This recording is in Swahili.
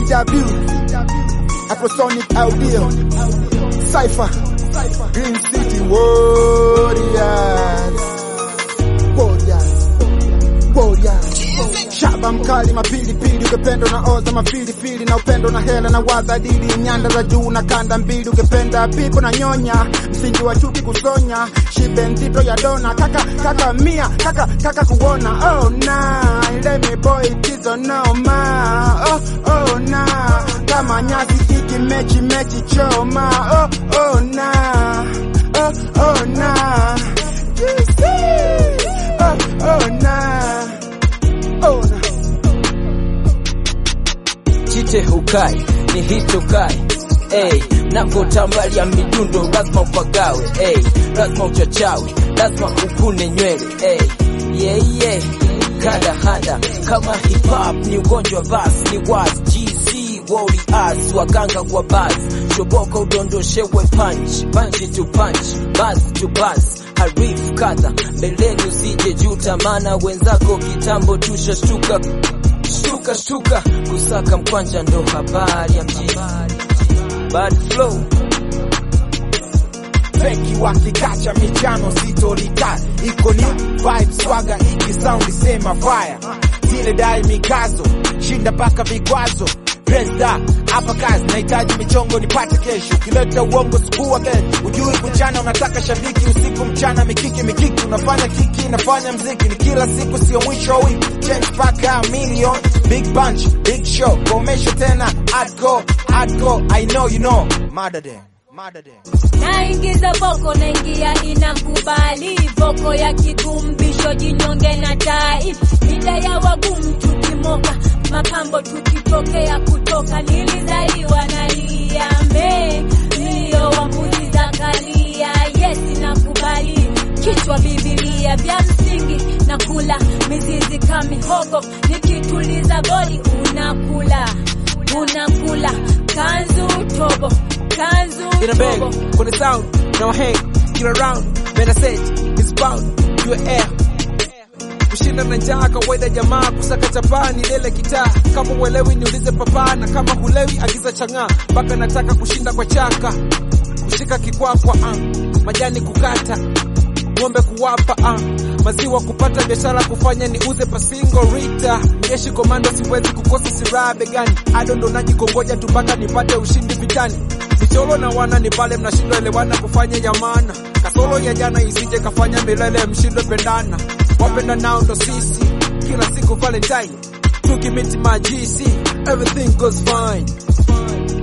CW Afrosonic Audio Cypher Green City Warriors Warriors Warriors Shaba mkali mapilipili ukipenda na oza mafilifili na upendo na hela na waza dili nyanda za juu na kanda mbili ukipenda pipo na nyonya msingi wa chuki kusonya shibe nzito ya dona kaka kaka mia kaka kaka kuona oh na let me boy tizo no ma oh oh na kama nyasi iki mechi mechi choma oh oh na oh oh na you see oh oh na oh na Jite hukai ni hichokai Ey, napotambalia midundo lazima upagawe Ey, lazima uchachawe, lazima ukune nywele Ey, yeah, yeah. Kada hada kama hip hop ni ugonjwa basi ni was GC warriors waganga kwa buzz shoboka udondoshewe punch punch to punch buzz to buzz harif kadha mbeleni usije juta maana wenzako kitambo tushashtuka shtuka shtuka kusaka mkwanja ndo habari ya mjini bad flow feki wakikacha michano sitolita iko ni vibe swaga iki sound sema fire zile dai mikazo shinda paka vikwazo Presta hapa kazi nahitaji michongo nipate kesho ukileta uongo sikuwa kesho ujui kuchana unataka shabiki usiku mchana mikiki mikiki unafanya kiki nafanya mziki ni kila siku sio mwisho wa wiki change paka million big bunch big show komesho tena hardcore hardcore I know you know mada dem mada dem naingiza boko naingia inakubali boko ya kikumbisho jinyonge na tai mida ya wagumu tukimoka mapambo tukitokea kutoka nilizaliwa na liambe nilio wa mbuzi za kalia yesi nakubali kichwa bibilia vya msingi na kula mizizi kamihogo nikituliza bodi unakula unakula kanzu tobo kanzu in a bag, tobo for the sound, now hang, get around, better set, it's bound, you air. Kushinda na njaa kawaida, jamaa kusaka chapani lele kitaa. Kama uelewi niulize papa, na kama hulewi agiza chang'aa. Mpaka nataka kushinda kwa chaka, kushika kikwakwa, ah. majani kukata ng'ombe kuwapa ah. maziwa kupata biashara kufanya ni uze pasingo rita jeshi komando siwezi kukosa siraha begani ado ndo najikongoja tu mpaka nipate ushindi vitani michoro na wana ni pale mnashindwa elewana kufanya yamana kasoro ya jana isije kafanya milele mshindwe pendana wapenda nao ndo sisi kila siku valentine tukimiti majisi everything goes fine